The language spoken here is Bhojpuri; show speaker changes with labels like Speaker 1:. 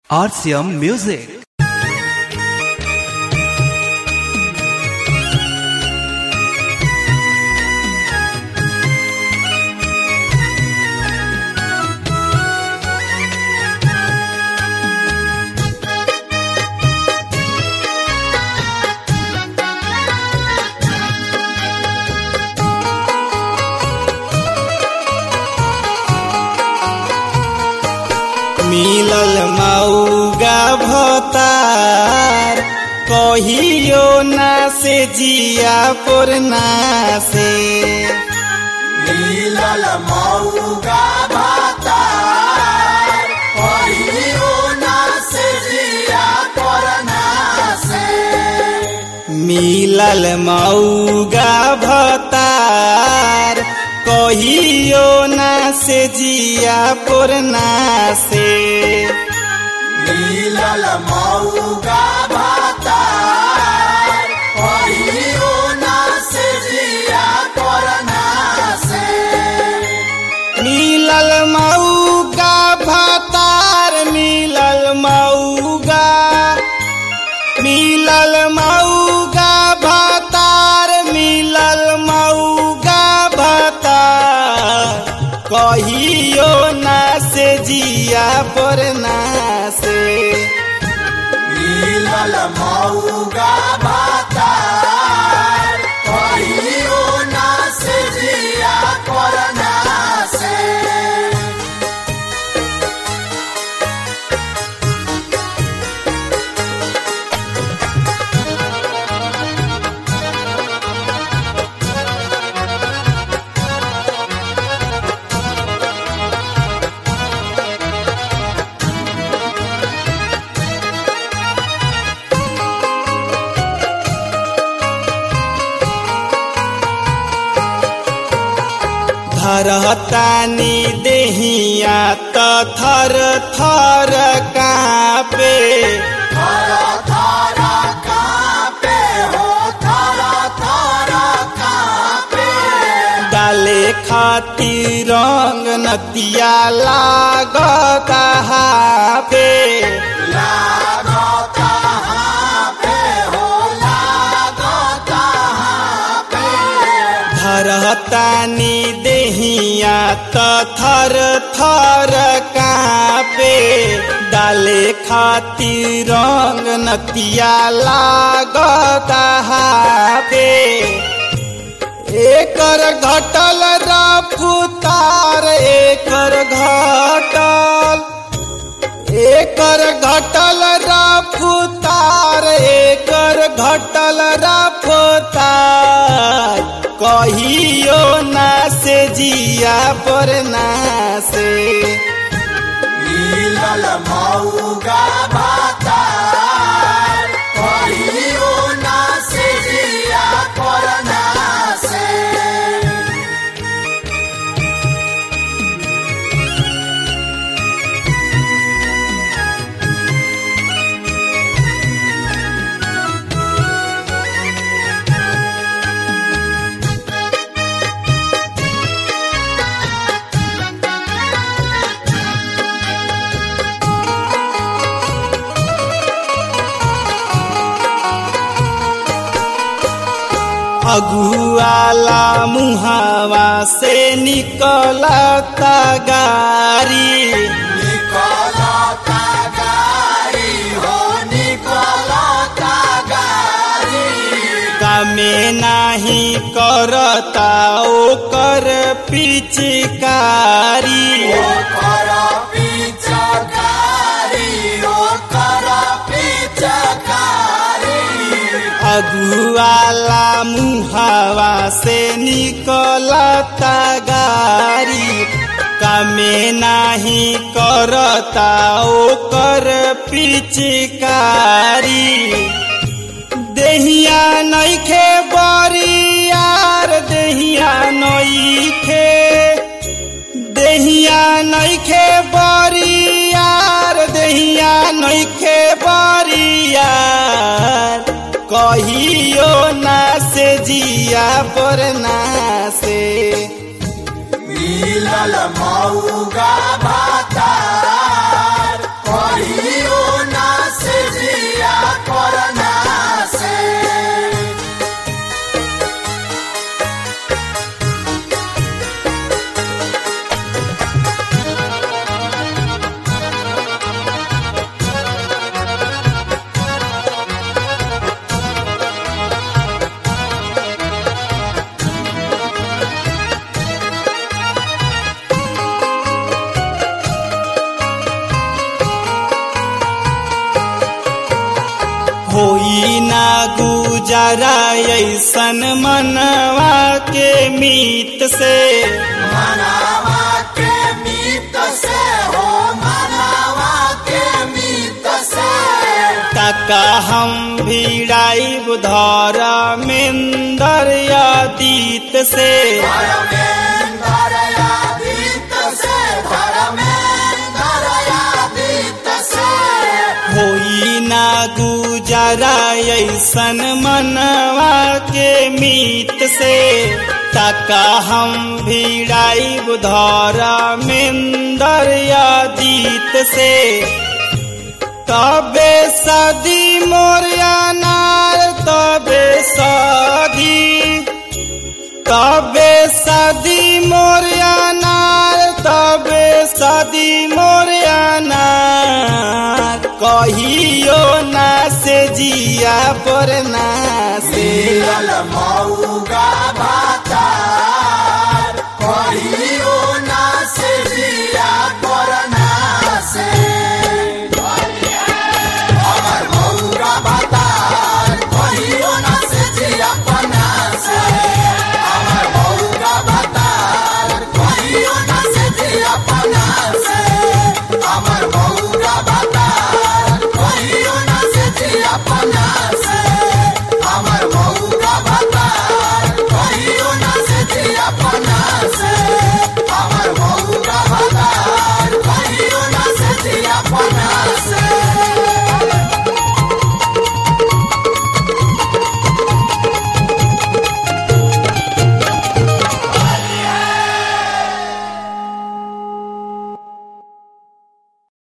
Speaker 1: RCM Music.
Speaker 2: मिलल मऊगा भतार कहियो ना से जिया पुरना से
Speaker 3: मिलल मऊगा भातार कहियो ना से जिया करना से
Speaker 2: मिलल मऊगा भतार कहियो ना से जिया पुरना से
Speaker 3: मिलल मऊगा भातार कहियो ना से जिया करना से
Speaker 2: मिलल मऊगा भतार मिलल मऊगा मिलल मऊगा भतार मिलल मऊगा भतार कहियो ना से जिया पर ना से
Speaker 3: मिलल मऊगा भातार कहियो ना से जिया करना से
Speaker 2: धरतानी देहिया त थर थर कापे
Speaker 3: थारा थारा कापे हो थारा थारा कापे
Speaker 2: डाले खातिर रंग नतिया लागता हाफे
Speaker 3: लागता हापे हो लागता हापे
Speaker 2: धरतानी देहिया त थर थर कापे डाले खातिर रंग नतिया लागता हाफे एकर घटल रफ्तार एकर घटल एकर घटल रफ्तार एकर घटल रफ्तार कहियो ना से जिया पर ना से
Speaker 3: मिलल मऊगा भातार कहियो ना से जिया करना से
Speaker 2: अगुआला मुहावा से निकलता गारी
Speaker 3: निकलता गाड़ी हो निकलता गाड़ी
Speaker 2: कामे नाही करता ओकर पिचकारी
Speaker 3: ओकर पिचकारी ओकर पिचकारी
Speaker 2: अगुआला मुहावा से निकलता गारी कामे नाही करता ओकर पिचकारी देहिया नइखे बरियार देहिया नइखे देहिया नइखे बरियार देहिया नइखे बरियार कहियो ना से जिया पर ना से
Speaker 3: मिलल मऊगा भातार कहियो
Speaker 2: होई ना गुजारा ऐसन मनवा के मीत से
Speaker 3: मनावा के मीत से हो मनावा के मीत से
Speaker 2: तका हम भिड़ाई बुधर मेन्दर अतीत से
Speaker 3: धर्मेन्द्र यादीत से धर्मेन्द्र यादीत से
Speaker 2: होई ना गुजारा ऐसन मनवा के मीत से तका हम भिड़ाई बुधर मेन्दर अतीत से तबे सदी मोरिया नार तबे सदी तबे सदी मोरिया नार तबे सदी मोरिया नार कहियो ना से जिया पर ना से
Speaker 3: मिलल मऊगा भातार कहियो ना से जिया पर ना से